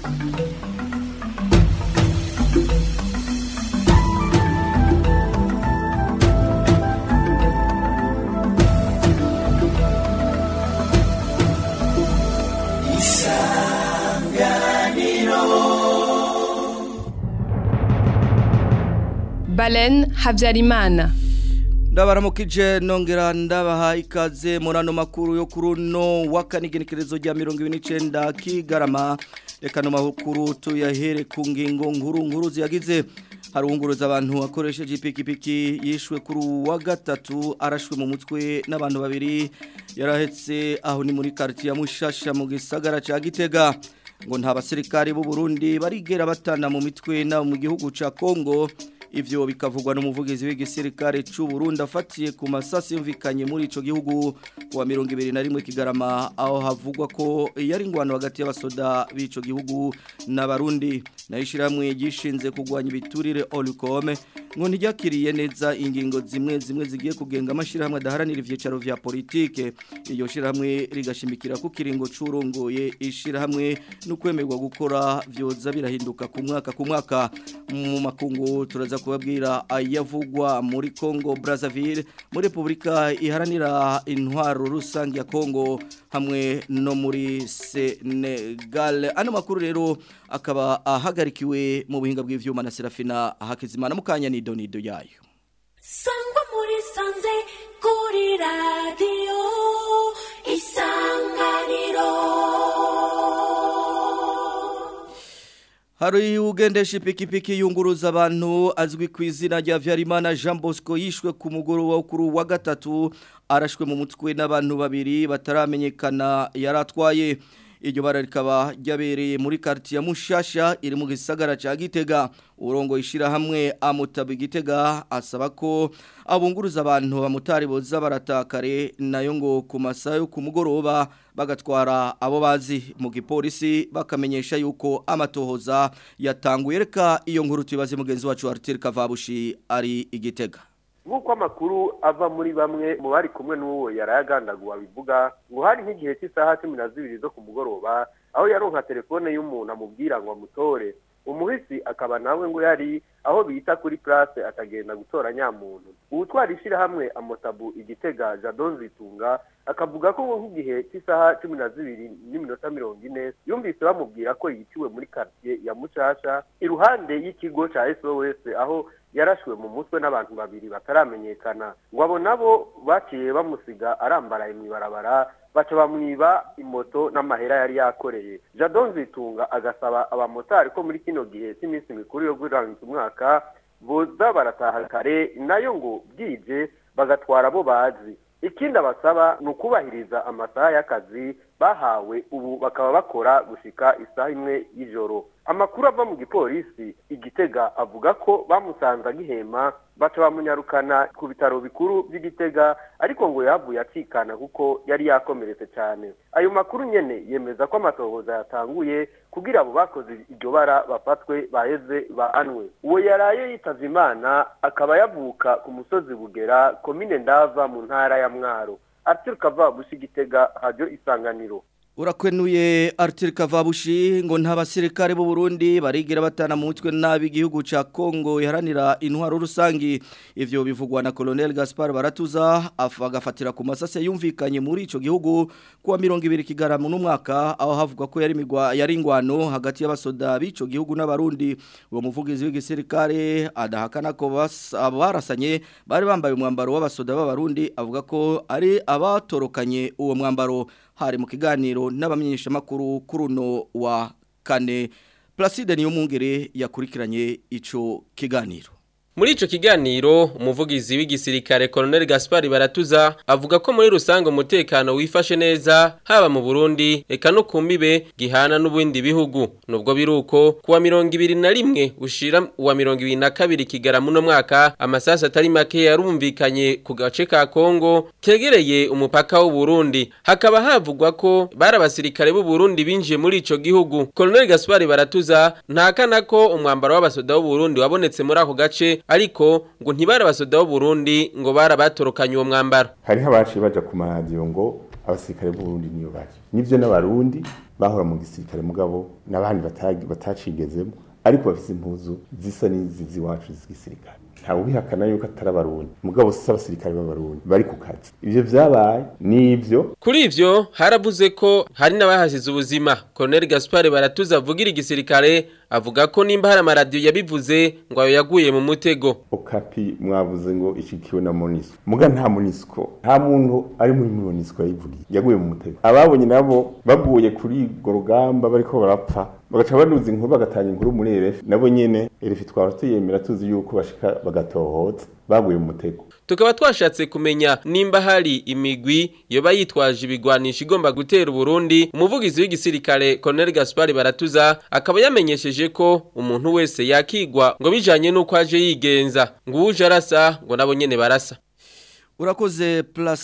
Balen Habyarimana. ndabaramukije nongera ndabaha ikaze muri ano makuru yo kuri uno w'akanigenekerezo rya mirongo ibiri n'icyenda kigarama reka no makuru tuyahere ku ngingo nkuru nkuru ziyagize harunguruza abantu akoresheje ipikipiki yishwe kuri uwa gatatu arashwe mu mutwe n'abantu babiri yarahetse aho ni muri quartier ya Mushasha mu gisagara ca Gitega ngo nta basirikare b'u Burundi barigera batana mu mitwe na mu gihugu ca Kongo ivyo bikavugwa n'umuvugizi w'igisirikare c'u Burundi afatiye ku masasi yumvikanye muri ico gihugu kuwa 2021 kigarama aho havugwa ko yari ingwano hagati y'abasoda b'ico gihugu n'abarundi nayishiramwe gishinze kugwanya ibiturire Olcom ngo ntijakiriye neza ingingo zimwe zimwe zigiye kugenga amashirahamwe adaharanira ivyicaro vya politike iyo shirahamwe rigashimikira ku kiringo c'urongoye ishirahamwe no kwemerwa gukora vyoza birahinduka ku mwaka ku mwaka mu makungu turaza kubabwira ayavugwa muri Congo Brazzaville muri Republika iharanira intwaro rusange ya Congo hamwe no muri Senegal ano makuru rero akaba ahagarikiwe mu buhinga bw'ivyuma na Serafina Hakizimana mukanya ni donido yayo Sangwa muri sanze kuri radio isanganiro Hari ugendesha ipikipiki yunguruza abantu azwi ku izina rya Vyarimana Jean Bosco yishwe ku mugoroba wo kuri wa gatatu arashwe mu mutwe n'abantu babiri bataramenyekana yaratwaye iryo bara rikaba ryabereye muri quartier ya Mushasha iri mu gisagara ca Gitega urongo ishira hamwe amutaba Gitega asaba ko abunguruza abantu bamutari boza baratakare nayo ngo ku masaha yo ku mugoroba bagatwara abo bazi mu gipolisi bakamenyesha yuko amatohoza yatanguye reka iyo nkuru tubaze mugenzi wacu Arthur Kavabushi ari igitega nk'uko amakuru ava muri bamwe mu bari kumwe n'uwo yarayagandaguwe bivuga ngo hari nk'igihe cy'isaha cumi na zibiri zo ku mugoroba aho yaronka telefone y'umuntu amubwira ngo amutore umuhisi akaba nawe ngo yari aho bita kuri place atagenda gutora nyamuntu uwutwara ishyirahamwe amotabu igitega jadon zitunga akavuga ko nk'igihe cy'isaha cumi na zibiri n'iminota mirongo ine yumvise bamubwira ko yiciwe muri quartier ya mucasha iruhande y'ikigo ca sos aho yarashwe mu mutwe n'abantu babiri bataramenyekana ngo abo nabo baciye bamusiga arambaraye mu ibarabara baca bamwiba imoto n'amahera yari yakoreye jadon zitunga agasaba abamotari ko muri kino gihe cy'iminsi mikuru yo gurangiza umwaka boza barataha kare nayo ngo bwije bagatwara abo bazi ikindi abasaba ni ukubahiriza amasaha y'akazi bahawe ubu bakaba bakora gushika isaha imwe y'ijoro amakuru ava mu gipolisi igitega avuga ko bamusanze agihema baca bamunyarukana ku bitaro bikuru by'igitega ariko ngo yavuye acikana kuko yari yakomeretse cyane ayo makuru nyene yemeza ko amatohoza yatanguye kugira abo bakoze iryo bara bafatwe baheze baanwe uwo yaraye yitavye imana akaba yavuka ku musozi bugera komine ndava mu ntara ya mwaro Arthur Kavabushi Gitega radio isanganiro Urakwenuye Arthur Kavabushi ngo nta basirikare b'u Burundi barigira batana mu mutwe nabi igihugu ca Kongo iharanira intwaro rusangi ivyo bivugwa na Colonel Gaspar Baratuza afagafatira ku masase yumvikanye muri ico gihugu kuwa 200 kigarama n'umwaka aho havugwa ko yari migwa yari ingwano hagati y'abasoda b'ico gihugu n'abarundi uwo muvugizi w'igisirikare adahakana ko barasanye bari bambaye umwambaro w'abasoda b'abarundi avuga ko ari abatorokanye uwo mwambaro hari mu kiganiro n'abamenyesha makuru kuri uno wa kane Placide niyo mungere yakurikiranye ico kiganiro Muri ico kiganiro umuvugizi w'igisirikare Colonel Gaspar Baratuza avuga ko muri rusange umutekano wifashe neza haba mu Burundi eka no kumbibe gihana n'ubundi bihugu nubwo biruko kuwa 2021 ushira wa 2022 kigaramu no mwaka amasasa atari make yarumvikanye ku gace ka Kongo kegereye umupaka w'u Burundi hakaba havugwa ko bari abasirikare b'u Burundi binjiye muri ico gihugu Colonel Gaspar Baratuza ntakana ko umwambaro w'abasoda b'u Burundi wabonetse muri ako gace ariko ngo ntibari abasoda b'u Burundi ngo barabatorokanye uwo mwambaro hariho abaciye baja ku maradiyo ngo abasirikare b'uburundi niyo bari nivyo n'abarundi bahora mu gisirikare mugabo n'abandi batagi- batacigezemo ariko bafise impuzu zisa n'izi z'iwacu z'igisirikare ntawe ubihakana yuko atari abarundi mugabo si abasirikare b'abarundi bari ku kazi ivyo vyabaye n'ivyo Kuri ivyo haravuze ko hari n'abahasize ubuzima. Colonel Gaspard Baratuza avugira igisirikare avuga ko nimba hari amaradiyo yabivuze ngo ayo yaguye mu mutego. okapi mwavuze ngo ishikiwe na monisco muga nta monisco nta muntu ari muri monisco yayivugiye yaguye mu mutego ababonye nabo baguye kuri urwo rugamba bariko barapfa bagaca banuza inkuru bagatanga inkuru muri RF nabo nyene RF twara tuyemera tuzi yuko bashika bagatohoza baguye mu mutego Tukaba twashatse kumenya nimba hari imigwi yoba yitwaje ibigwanisha igomba gutera Burundi. Umuvugizi w'igisirikare Colonel Gaspard Baratuza akaba yamenyesheje ko umuntu wese yakigwa ngo bijanye nuko aje yigenza. Ngo uje arasa ngo nabo nyene barasa. Urakoze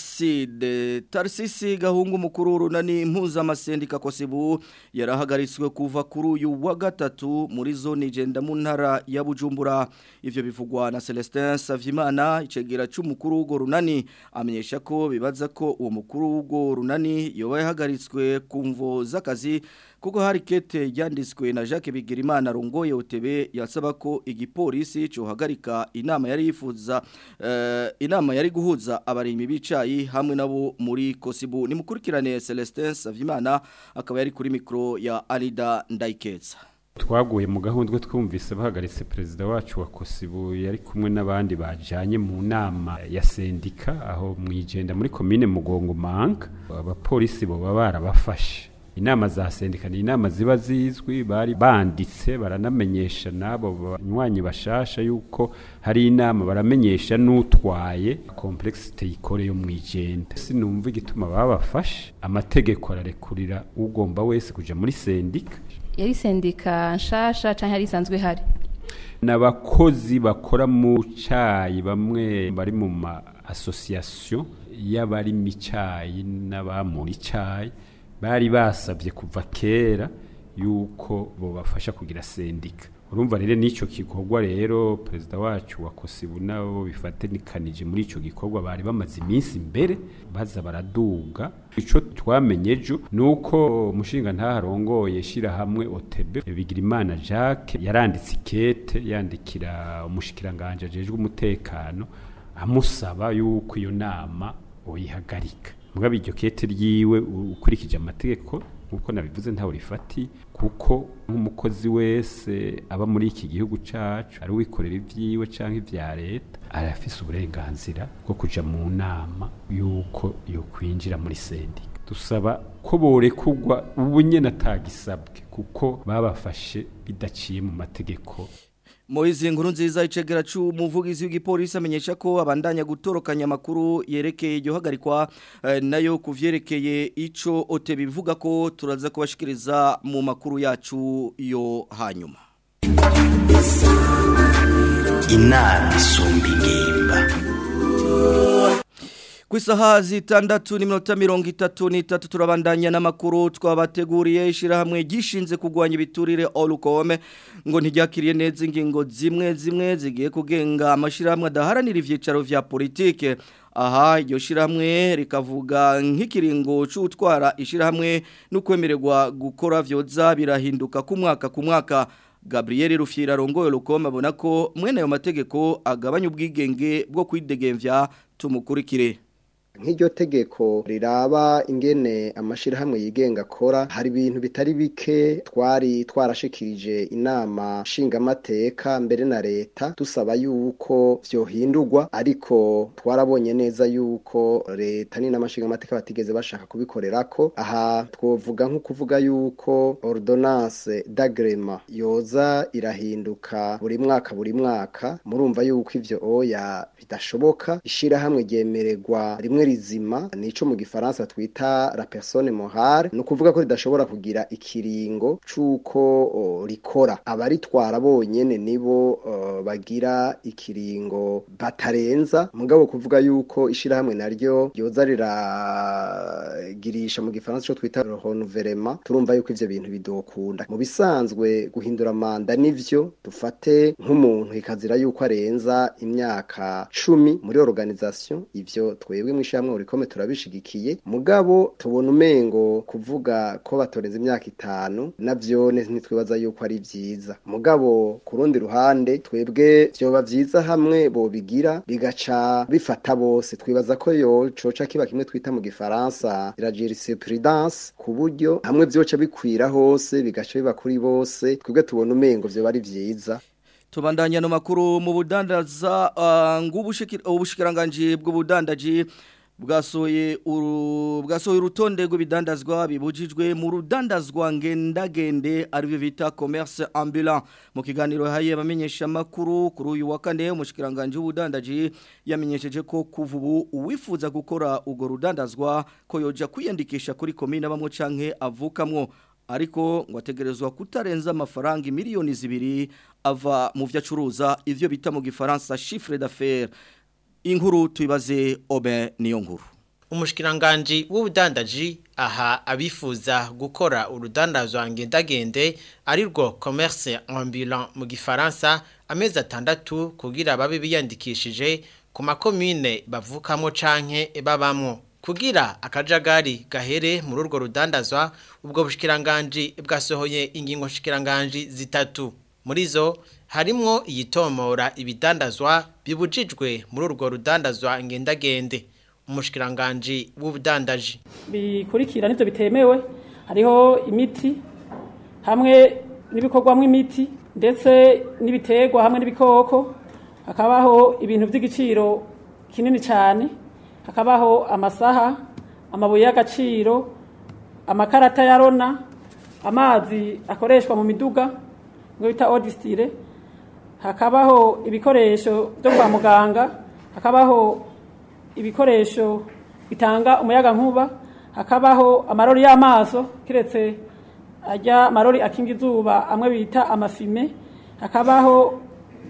Placide Tarsisi gahungu mukuru w'urunani impuzamasendika Kosibu yarahagaritswe kuva kuri uyu wa gatatu muri zone igenda mu ntara ya Bujumbura ivyo bivugwa na Celestin Savimana icegera c'umukuru w'urwo runani amenyesha ko bibaza ko uwo mukuru w'urwo runani yoba yahagaritswe ku mvo z'akazi kuko hari kete yanditswe na Jacques Bigirimana rongoye OTB yasaba ko igipolisi cohagarika inama yari yifuza eh, inama yari guhuza abarimyi bicayi hamwe nabo muri Kosibu nimukurikirane Celestin Savimana akaba yari kuri mikro ya Alida Ndaikeza twaguye mu gahundwe twumvise bahagaritse perezida wacu wa kosibu yari kumwe n'abandi bajanye mu nama ya sendika aho mwijenda muri komine mugongo manga abapolisi boba barabafashe inama za sendika ni inama ziba zizwi bari banditse baranamenyesha n'abo banywanyi bashasha yuko hari inama baramenyesha n'utwaye complexité ikore yo mwijenda sinumva igituma babafashe amategeko ararekurira ugomba wese kuja muri sendika yari sendika nshasha canke yari isanzwe ihari n'abakozi bakora mu cayi bamwe bari mu ma association y'abari mu cayi n'abamura icayi bari basabye kuva kera yuko bobafasha kugira sendika urumva rero n'icyo gikorwa rero perezida wacu wa kosibu nabo bifatanikanije muri icyo gikorwa bari bamaze iminsi imbere baza baraduga icyo twamenye ejo ni uko umushinga ntaharongoye shyirahamwe otebe bigirimana jacques yaranditse ikete yandikira umushikiranganje ajejwe umutekano amusaba yuko iyo nama uyihagarika mugabo iryo kete ryiwe ukurikije amategeko nkuko nabivuze ntawe rifati kuko nk'umukozi wese aba muri iki gihugu cacu ari wikorera ivyiwe canke ivya leta arafise uburenganzira bwo kuja mu nama yuko yo kwinjira muri sendika dusaba ko borekugwa ubu nyene atagisabwe kuko babafashe bidaciye mu mategeko Moizi nkuru nziza icegera c'umuvugizi w'igipolisi amenyesha ko abandanya gutorokanya amakuru yerekeye iryo hagarikwa eh, nayo kuvyerekeye ico ote bivuga ko turaza kubashikiriza mu makuru yacu yo hanyuma. inama isumba ingimba Ku isaha zitandatu n'iminota mirongo itatu n'itatu turabandanya n'amakuru twabateguriye ishyirahamwe gishinze kurwanya ibiturire olukome ngo ntiryakiriye neza ingingo zimwe zimwe zigiye kugenga amashyirahamwe adaharanira ibyicaro vya politike aha iryo shyirahamwe rikavuga nk'ikiringo cy'utwara ishyirahamwe no kwemererwa gukora vyoza birahinduka ku mwaka ku mwaka Gabriel Rufyira rongoye Lukoma abona ko mwene ayo mategeko agabanya ubwigenge bwo kwidegemvya tumukurikire nk'iryo tegeko riraba ingene amashirahamwe yigenga akora hari ibintu bitari bike twari twarashikirije inama nshingamateka mbere na leta dusaba yuko vyohindurwa ariko twarabonye neza yuko leta n'inama nshingamateka batigeze bashaka kubikorerako aha twovuga nko kuvuga yuko ordonnance d'agrema yoza irahinduka buri mwaka buri mwaka murumva yuko ivyo oya bidashoboka ishirahamwe ryemererwa rimwe rizima nico mu gifaransa twita la personne morale no kuvuga ko ridashobora kugira ikiringo cuko o, rikora abaritwara bonyene nibo uh, bagira ikiringo batarenza mugabo kuvuga yuko ishirahamwe naryo ryoza riragirisha mu gifaransa co twita renouvellement turumva yuko ivyo bintu bidokunda mu bisanzwe guhindura manda nivyo dufate nk'umuntu ikazira yuko arenza imyaka cumi muri organisation ivyo twebwe mwisha nk'ishyirahamwe urikome turabishigikiye mugabo tubona umengo kuvuga ko batorenze imyaka itanu navyo ntitwibaza yuko ari vyiza mugabo ku rundi ruhande twebwe vyoba vyiza hamwe bobigira bigaca bifata bose twibaza ko yo coca kiba kimwe twita mu gifaransa la jurisprudence ku buryo hamwe vyoca bikwira hose bigaca biba kuri bose twebwe tubona umengo vyoba ari vyiza tubandanya no makuru mu budandaza uh, ng'ubushikiranganje bw'ubudandaji bwasoye uru bwasoye urutonde rw'ibidandazwa bibujijwe mu rudandazwa ngendagende aribyo bita commerce ambulant mu kiganiro haye bamenyesha makuru kuri uyu wa kane umushikiranganje w'ubudandaji yamenyesheje ko kuva ubu uwifuza gukora ugo rudandazwa ko yoja kwiyandikisha kuri komine bamwe canke avukamwo ariko ngo ategerezwa kutarenza amafaranga miliyoni zibiri ava mu vyo acuruza ivyo bita mu gifaransa chiffre d'affaires inkuru tuibaze obe niyo nkuru umushikiranganji w'ubudandaji aha abifuza gukora urudandazwa ngendagende arirwo commerce ambulant mu gifaransa amezi atandatu kugira babe biyandikishije ku makomine bavukamo canke babamwo kugira akajagari gahere muri urwo rudandazwa ubwo bushikiranganji bwasohoye ingingo shikiranganji zitatu muri zo harimwo iyitomora ibidandazwa bibujijwe muri urwo rudandazwa ngendagende umushikiranganji w'ubudandaji bikurikira nivyo bitemewe hariho imiti hamwe n'ibikorwamwo imiti ndetse n'ibiterwa hamwe n'ibikoko hakabaho ibintu by'igiciro kinini cyane hakabaho amasaha amabuye y'agaciro amakarata ya rona amazi akoreshwa mu miduga ngo bita odisitire hakabaho ibikoresho byo kwa muganga hakabaho ibikoresho bitanga umuyaga nkuba hakabaho amarori y'amaso kiretse ajya amarori akinga izuba amwe bita amafime hakabaho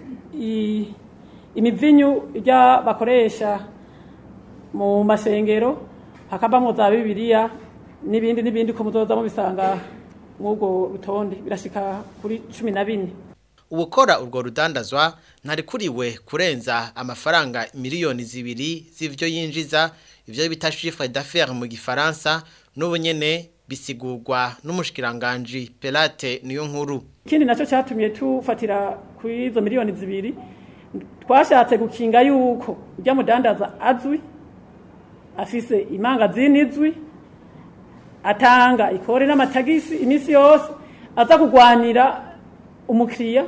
imivinyu ijya bakoresha mu masengero hakabamo za bibiliya n'ibindi n'ibindi ko muzoza mubisanga mw'ubwo rutonde birashika kuri cumi na bine ubukora urwo rudandazwa ntarikuriwe kurenza amafaranga miliyoni zibiri z'ivyo yinjiza ivyo bita chiffre d'affaires mu gifaransa n'ubu nyene bisigurwa n'umushikiranganji Pelate niyo nkuru ikindi nacyo cyatumye tufatira ku izo miliyoni zibiri twashatse gukinga yuko ujya mudandaza azwi afise imangazini izwi atanga ikore n'amatagisi iminsi yose aza kugwanira umukiriya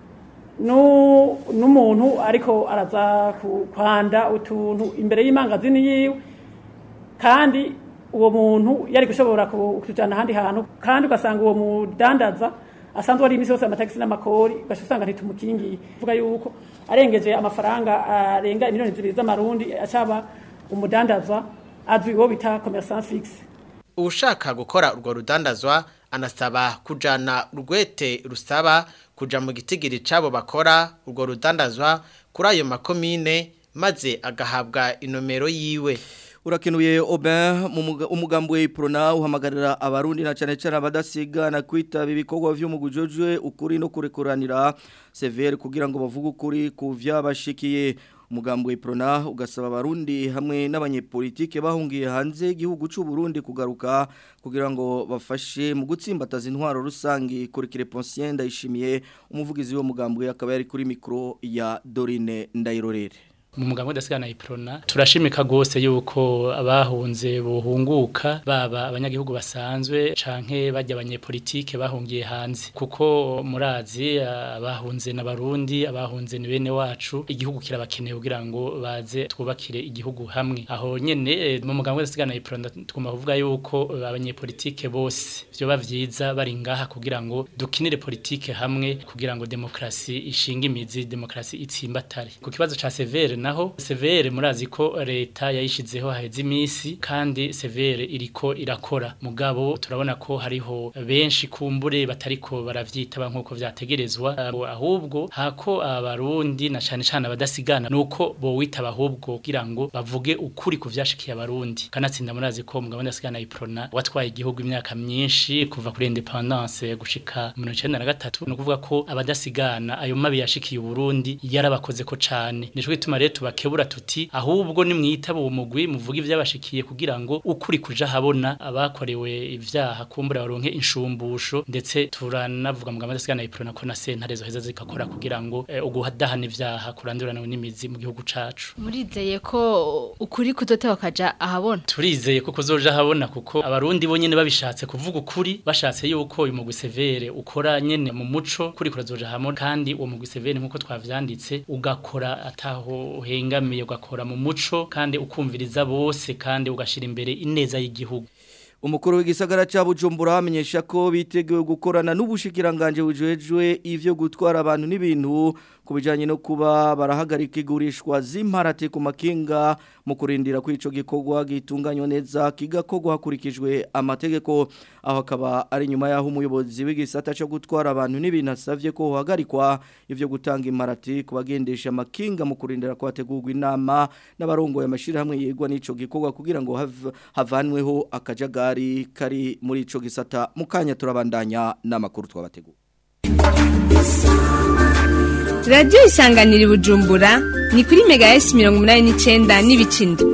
n'umuntu ariko araza kwanda utuntu imbere y'imangazini yiwe kandi uwo muntu yari gushobora kujyana ahandi hantu kandi ugasanga uwo mudandaza asanzwe ari iminsi yose amatagisi n'amakori ugaca usanga ntitumukingiye uvuga yuko arengeje amafaranga arenga miliyoni zibiri z'amarundi acaba umudandaza azwi uwo bita commerçant fixe ushaka gukora urwo rudandazwa anasaba kujana urwete rusaba kuja mu gitigiri cabo bakora urwo rudandazwa kuri ayo makomine maze agahabwa inomero yiwe urakenuye Aubin umugambi we Prona uhamagarira abarundi na cyane cyane abadasigana kwitaba ibikorwa vy'umugujojwe ukuri no kurekuranira severe kugira ngo bavuge ukuri ku vyabashikiye umugambi we Prona ugasaba abarundi hamwe n'abanyepolitike bahungiye hanze igihugu cy'u Burundi kugaruka kugira ngo bafashe mu gutsimbataza intwaro rusangi kuri Creponsien ndayishimiye umuvugizi wo mugambi akaba yari kuri mikro ya Dorine Ndayirorere mu mugambo udasigana iprona turashimika gose yuko abahunze buhunguka baba abanyagihugu basanzwe canke bajya abanyepolitike bahungiye hanze kuko murazi abahunze n'abarundi abahunze ni bene wacu igihugu kirabakeneye kugira ngo baze twubakire igihugu hamwe aho nyene mu mugambo udasigana iprona twuma kuvuga yuko abanyepolitike bose vyoba vyiza bari ngaha kugira ngo dukinire politike hamwe kugira ngo demokrasi ishinga imizi demokrasi itsimbatare ku kibazo ca severe naho severe murazi ko leta yayishizeho haheze iminsi kandi severe iriko irakora mugabo turabona ko hariho benshi kumbure batariko baravyitaba nkuko vyategerezwa ahubwo hako abarundi na cane cane abadasigana nuko bo witaba ahubwo kugira ngo bavuge ukuri ku vyashikiye abarundi kanatsinda murazi ko mugabo ndasigana iprona watwaye igihugu imyaka myinshi kuva kuri independence gushika mu 1993 no kuvuga ko abadasigana ayo mabi yashikiye uburundi yarabakoze ko cane nico gituma rero tubakebura tuti ahubwo ni mwitaba uwo mugwi muvuga ivyabashikiye kugira ngo ukuri kuja habona abakorewe ivyaha kumbura baronke inshumbusho ndetse turanavuga mu gamaze sigana iprona ko na sentare zo heza zikakora kugira ngo eh, uguhadahana ivyaha kurandurana n'imizi mu gihugu cacu murizeye ko ukuri kudotewa kaja ahabona turizeye ko kuzoja habona kuko abarundi bo nyene babishatse kuvuga ukuri bashatse yuko uyu mugwi severe ukora nyene mu muco kuri kurazoja hamwe kandi uwo mugwi severe nkuko twavyanditse ugakora ataho hengamiye ugakora mu muco kandi ukumviriza bose kandi ugashira imbere ineza y'igihugu Umukuru w'igisagara ca Bujumbura amenyesha ko biteguye gukorana n'ubushikiranganje bujejwe ivyo gutwara abantu n'ibintu kubijanye no kuba barahagarika igurishwa z'imparate ku makinga mu kurindira ko ico gikorwa gitunganywa neza kigakorwa hakurikijwe amategeko aho akaba ari nyuma yaho umuyobozi w'igisata cyo gutwara abantu n'ibintu asavye ko hagarikwa ivyo gutanga imparate kubagendesha amakinga mu kurindira ko hategurwa inama n'abarongoye amashirahamwe yegwa n'ico gikorwa kugira ngo hav- havanweho akajagari kari muri ico gisata mukanya turabandanya n'amakuru twabategura radiyo isanganira i bujumbura ni kuri mega esi mirongo umunani n'icyenda n'ibicindi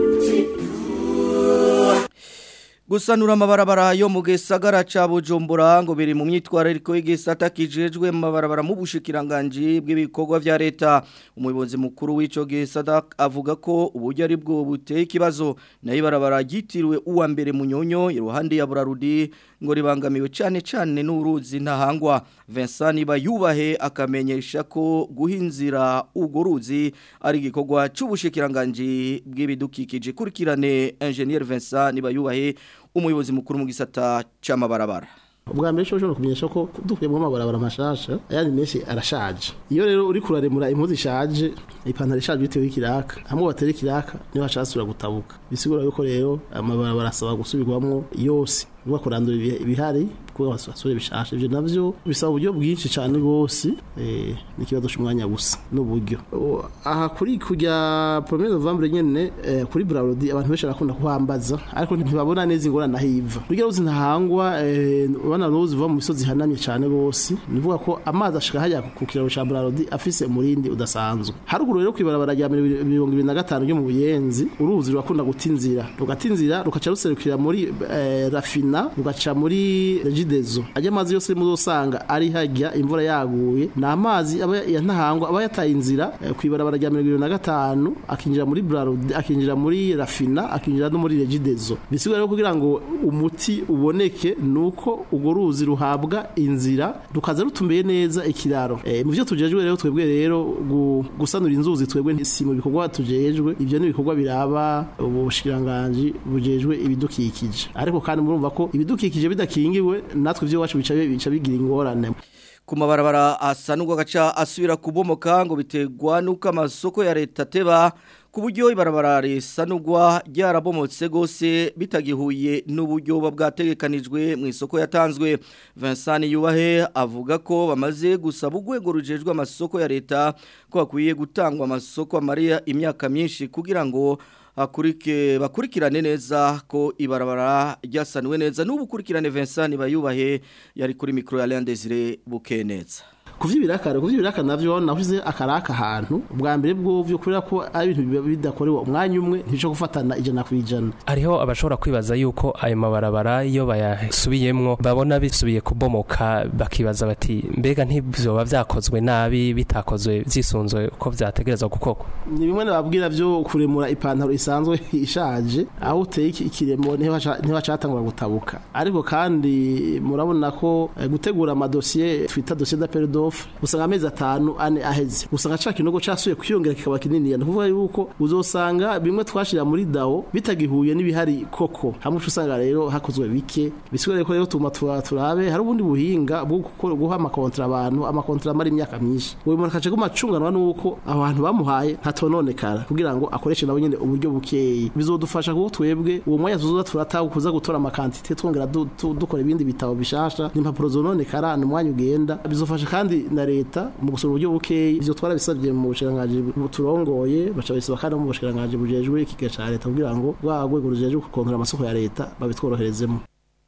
Gusanura amabarabara yo mu gisagara ca Bujumbura ngo biri mu myitwarariko y'igisata kijejwe mu mabarabara mu bushikiranganje bw'ibikorwa vya leta umuyobozi mukuru w'ico gisata avuga ko uburyo ari bwo buteye ikibazo nayo ibarabara ryitiriwe uwa mbere munyonyo iruhande ya Burarudi ngo ribangamiwe cyane cyane n'uruzi ntahangwa Vincent Nibayubahe akamenyesha ko guhinzira ugo ruzi ari igikorwa c'ubushikiranganje bw'ibidukikije kurikirane Engineer Vincent Nibayubahe umuyobozi mukuru mu gisata c'amabarabara ubwa mbere cyo ushobora kumenyesha ko dukuyemo amabarabara mashasha ayandi menshi arashaje iyo rero uri kuraremura impuzu ishaje ipantaro ishaje bitewe n'ikiraka hamwe batera ikiraka niho hashasura gutabuka bisigura yuko rero amabarabara asaba gusubirwamo yose nuba kurandura ibihe- ibihari kuko basubire bishasha ivyo navyo bisaba uburyo bwinshi cyane bose eh n'ikibazo cy'umwanya gusa n'uburyo O, aha kuri kujya premier novembre nyene eh, kuri Braudi abantu benshi barakunda kuhambaza ariko ntibabona neza ingorane ahiva urugero ruzi ntahangwa eh, bana ruzi va mu misozi hanamye cyane bose nivuga ko amazi ashika hajya ku kiraro ca Braudi afise umurindi udasanzwe haruguru rero kwibarabara rya 2025 ryo mu buyenzi uruzi rurakunda gutinzira rugatinzira rukaca ruserukira muri eh, rafina rugaca muri regidezo ajya amazi yose muzosanga ari hajya imvura yaguye na amazi aba ya ntahangwa aba yataye inzira eh, kwibarabara rya 2025 akinjira muri Brarudi akinjira muri rafina akinjira no muri regidezo bisigura rero kugira ngo umuti uboneke nuko ugo ruzi ruhabwa inzira rukaza rutumbeye neza ikiraro eh, mu byo tujejwe rero twebwe rero gu- gusanura inzuzi twebwe si mu bikorwa tujejwe ibyo ni ibikorwa biraba ubushikiranganje bujejwe ibidukikije ariko kandi murumva ko ibidukikije bidakingiwe natwe ivyo wacu bica bica bigira ingorane ku mabarabara asanurwa gaca asubira kubomoka ngo biterwa nuko amasoko ya leta ateba ku buryo ibarabara risanurwa ryarabomotse gose bitagihuye n'uburyo buba bwategekanijwe mu isoko yatanzwe Vincent Yubahe avuga ko bamaze gusaba urwego rujejwe amasoko ya leta ko hakwiye gutangwa amasoko amariya imyaka myinshi kugira ngo akurike bakurikirane neza ko ibarabara ryasanuwe neza n'ubu kurikirane Vincent Bayubahe yari kuri micro ya Leon Desire Bukeneza kuvyibirakare kuvyibirakare navyo navuze akaraka ahantu ubwa mbere bwo vyo kubera ko ari ibintu biba bidakorewe umwanya umwe ntico gufatana ijana ku ijana hariho abashobora kwibaza yuko ayo mabarabara iyo bayasubiyemwo babona bisubiye kubomoka bakibaza bati mbega ntibyoba vyakozwe nabi bitakozwe vyisunzwe uko vyategerezwa gukorwa ni bimwe nababwira vyo kuremura ipantaro isanzwe ishaje aho uteye iki- ikiremo niho haca- niho hacatangura gutabuka ariko kandi murabona ko eh, gutegura amadosiye twita dosiye d'appel d'offre usanga amezi atanu ane aheze usanga ca kinogo casuye kwiyongera kikaba kinini ni kuvuga yuko uzosanga bimwe twashira muri dao bitagihuye n'ibihari koko hamwe uca usanga rero hakozwe bike bisigura ko rero tuma tura- turabe hari ubundi buhinga bwo gukora- guha amakontra abantu amakontra amara imyaka myinshi uyu muntu akaca gumacunganwa nuko aho hantu bamuhaye hatononekara kugira ngo akoreshe nabo nyene uburyo bukeyi bizodufasha kuko twebwe uwo mwanya tuzoza turataha kuza gutora amakantite twongera du- tu- dukora ibindi bitabo bishasha n'impapuro zononekara ni umwanya ugenda bizofasha kandi na leta mu gusura uburyo bukeyi ivyo twarabisabye mu bushikiranganji turongoye baca bisaba kandi no mu bushikiranganji bujejwe ikiga ca leta kugira ngo rwa rwego rujejwe gukontora amasoko ya leta babitworoherezemo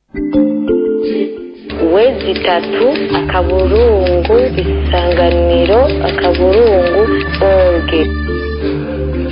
wezi itatu akaburungu isanganiro akaburungu orge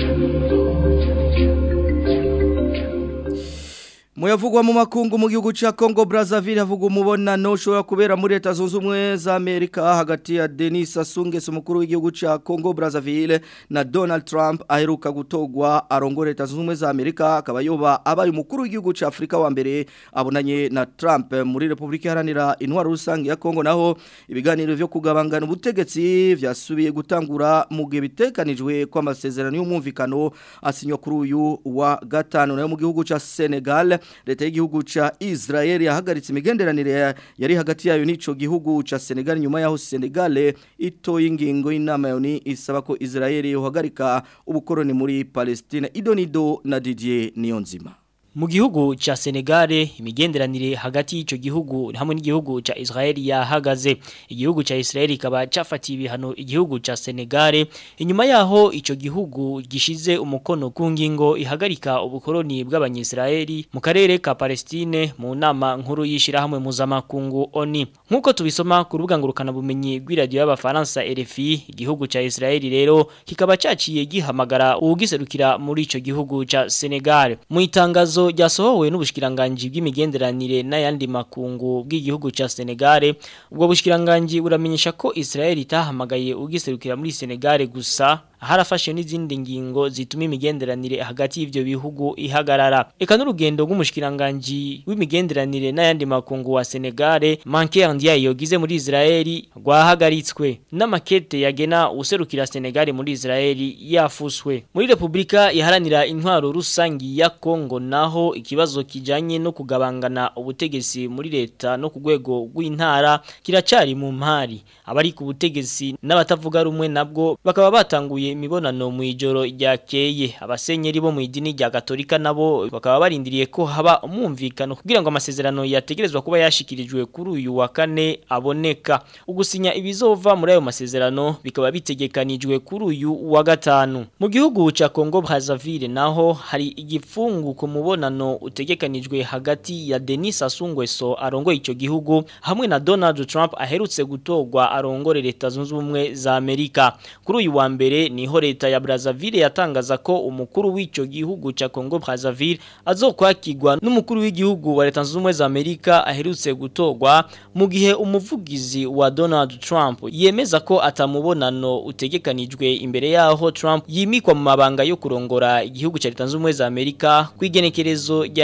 Muyavugwa mu makungu mu gihugu ca Congo Brazzaville havugwa umubonano ushobora kubera muri leta zunze ubumwe za Amerika hagati ya Denis Sassou Nguesso umukuru w'igihugu ca Congo Brazzaville na Donald Trump aheruka gutogwa arongora leta zunze ubumwe za Amerika akaba yoba abaye umukuru w'igihugu ca Afrika wa mbere abonanye na Trump muri Republika Iharanira Intwaro Rusange ya Congo naho ibiganiro vyo kugabangana ubutegetsi vyasubiye gutangura mu gihe bitekanijwe ko amasezerano y'umwumvikano asinywa kuri uyu wa gatanu nayo mu gihugu ca Senegal leta y'igihugu ca Israel yahagaritse imigenderanire yari hagati yayo n'ico gihugu ca Senegal nyuma yaho Senegal ito y'ingingo y'inama yoni isaba ko Israel yohagarika ubukoroni muri Palestine Idonido na Didier Niyonzima Mu gihugu cha Senegale imigenderanire hagati y'ico gihugu hamwe n'igihugu cha Israel yahagaze igihugu cha Israel kaba cafatiye ibihano igihugu cha Senegale inyuma yaho ico gihugu gishize umukono ku ngingo ihagarika ubukoroni bw'abanyisraeli mu karere ka Palestine mu nama nkuru yishira hamwe mpuzamakungu ONU nkuko tubisoma ku rubuga ngurukana bumenyi rw'iradio y'abafaransa RFI igihugu cha Israel rero kikaba caciye gihamagara ugiserukira muri ico gihugu cha Senegal mu itangazo itangazo ryasohowe n'ubushikiranganje bw'imigenderanire n'ayandi makungu bw'igihugu ca Senegal ubwo bushikiranganje buramenyesha ko Israel itahamagaye ugiserukira muri Senegal gusa harafashe n'izindi ngingo zituma imigenderanire hagati y'ivyo bihugu ihagarara eka n'urugendo rw'umushikiranganje w'imigenderanire n'ayandi makungu wa Senegal Manker Ndiaye yogize muri Israel rwahagaritswe n'amakete yagena userukira Senegal muri Israel yafuswe muri Republika iharanira intwaro rusangi ya Kongo naho ikibazo kijanye no kugabangana ubutegetsi muri leta no ku rwego rw'intara kiracari mu mpari abari ku butegetsi n'abatavuga rumwe nabwo bakaba batanguye imibonano mu ijoro ryakeye abasenyeri bo mu idini rya Katolika nabo bakaba barindiriye ko haba umwumvikano kugira ngo amasezerano yategerezwa kuba yashikirijwe kuri uyu wa kane aboneka ugusinya ibizova muri ayo masezerano bikaba bitegekanijwe kuri uyu wa gatanu mu gihugu ca Congo Brazzaville naho hari igifungu ku mubonano utegekanijwe hagati ya Denis Sassou Nguesso arongoye ico gihugu hamwe na Donald Trump aherutse gutogwa arongore leta zunze ubumwe za Amerika kuri uyu wa mbere niho leta ya Brazzaville yatangaza ko umukuru w'ico gihugu ca Congo Brazzaville azokwakirwa n'umukuru w'igihugu wa leta zunze ubumwe za Amerika aherutse gutogwa mu gihe umuvugizi wa Donald Trump yemeza ko atamubonano utegekanijwe imbere yaho Trump yimikwa mu mabanga yo kurongora igihugu ca leta zunze ubumwe za Amerika kwigenekerezo rya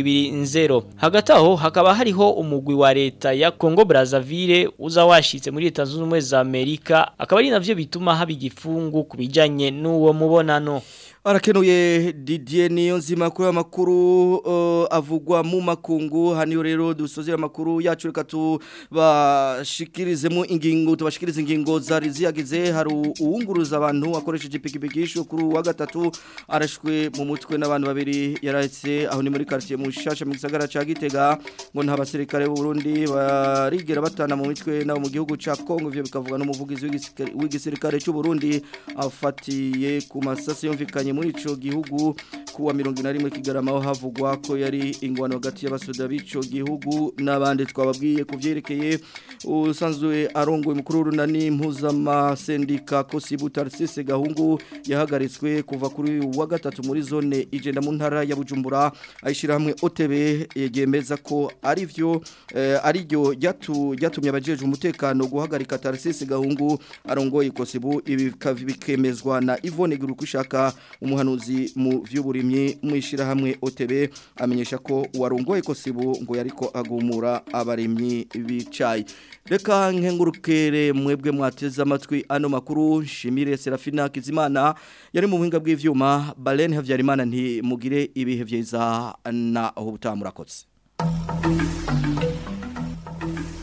220 hagati aho hakaba hariho umugwi wa leta ya Congo Brazzaville uza washitse muri leta zunze ubumwe za Amerika akaba ari navyo bituma haba igifungu kubijanye n'uwo mubonano Arakenuye Didier Niyonzima kuri amakuru uh, avugwa mu makungu haniyo rero dusozera amakuru yacu reka tubashikirizemo ingingo tubashikirize ingingo zari ziyagize hari uwunguruza abantu akoresheje ipikipiki kuri wa gatatu arashwe mu mutwe n'abantu babiri yarahetse aho ni muri quartier mu shasha mu gisagara ca Gitega ngo nta basirikare b'u Burundi barigera batana mu mitwe nabo mu gihugu ca Kongo ivyo bikavuga n'umuvugizi w'igisirikare cy'u Burundi afatiye ku masasi yumvikanye muri ico gihugu kuwa 121 kigarama aho havugwa ko yari ingwano hagati y'abasoda b'ico gihugu n'abandi twababwiye kuvyerekeye usanzwe arongoye mukuru runani mpuzama sendika Kosibu Tarsise Gahungu yahagaritswe kuva kuri wa gatatu muri zone igenda mu ntara ya Bujumbura ayishira hamwe OTB yemeza ko ari vyo eh, ari ryo ryatumye abajeje umutekano guhagarika Tarsise Gahungu arongoye Kosibu ibi bikemezwa na Yvonne Gurukushaka umuhanuzi mu vy'uburimyi mwishira hamwe OTB amenyesha ko warongoye Kosibu ngo yariko agumura abarimyi bicaye reka nkengurukere mwebwe mwateze amatwi ano makuru nshimire Serafina Kizimana yari mu buhinga bw'ivyuma Balen Havyarimana nti mugire ibihe vyiza na aho butamurakoze